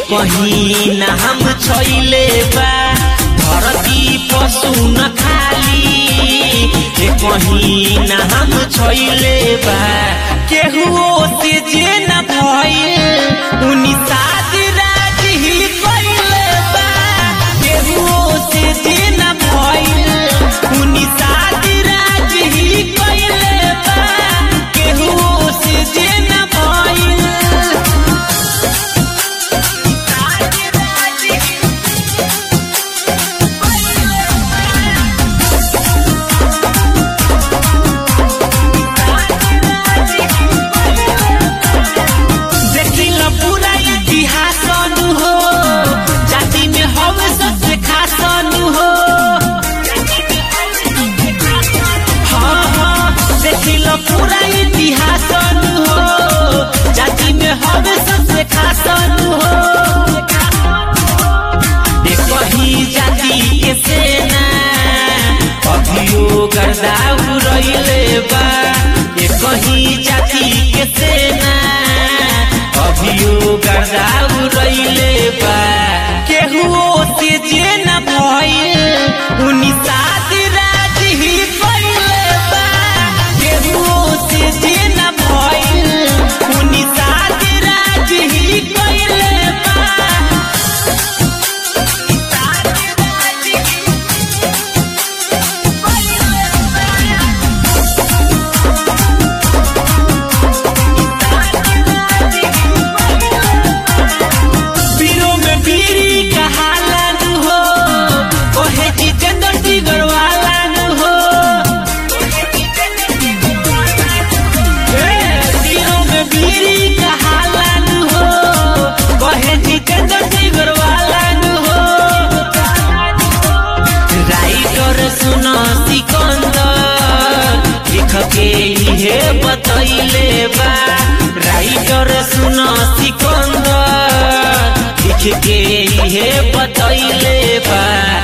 कहीं नाम छैले बा धरती पशु न खाली ए कहीं नाम छैले बा केहुओ से जे न भइल उनी साथ राज ही कइले बा केहुओ से जे न भइल उनी साथ राज ही कइले बा केहुओ से जे न भइल देखिल पूरा इतिहास अनु हो जाति में हवे सबसे खास अनु हो हाँ हाँ देखिल पूरा इतिहास अनु हो जाति में हवे सबसे खास अनु हो देखो ही जाति के सेना अभियो गर्दा उड़ैले बा देखो ही जाति के सेना अभियो गर्दा उड़ैले बा केहुओ से जे न भइल उनी साथ राज ही कइले बा केहुओ से जे न भइल उनी साथ राज ही कइले बा पीरो में पीरी कहालन हो ओहे जितेंद्र टिगर वालन हो ए, पीरो में पीरी कहालन हो ओहे जितेंद्र टिगर वालन हो राइटर सुन सिकंदर लिख के इहे बतैले बा राइटर सुन सिकंदर लिख के इहे बतैले बा